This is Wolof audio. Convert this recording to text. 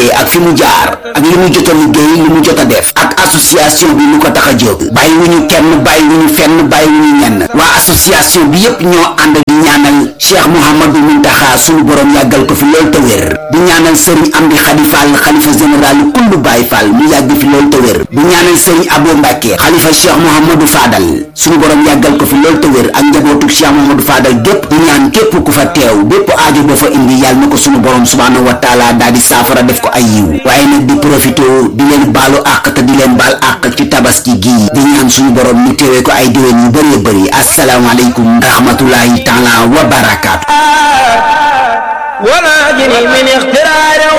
tàmbalee ak fi mu jaar ak li mu jot a liggéey li mu jot a def ak association bi lu ko tax a jóg bàyyiwuñu kenn bàyyiwuñu fenn bàyyiwuñu ñenn waa association bi yépp ñoo ànd di ñaanal Cheikh Mouhamadou Muntaxa suñu borom yàggal ko fi lool te wér di ñaanal Serigne Amdi Khady Fall xalifa général kullu Baye Fall mu yàgg fi lool te wér di ñaanal Serigne Abo Mbacke xalifa Cheikh Mouhamadou Fadal suñu borom yàggal ko fi lool te wér ak njabootu Cheikh Mouhamadou Fadal gépp di ñaan képp ku fa teew bépp aajo boo fa indi yàlla na ko suñu borom subhaanahu wa taala daal di saafara def ko ay yiw waaye nag di profité di leen baalu àq te di leen baal àq ci tabaski gii di ñaan suñu borom ñu teewee ko ay déwén yu bëree bëri asalaamaaleykum rahmatullahi taala wa barakaatu ولا جني من اختراع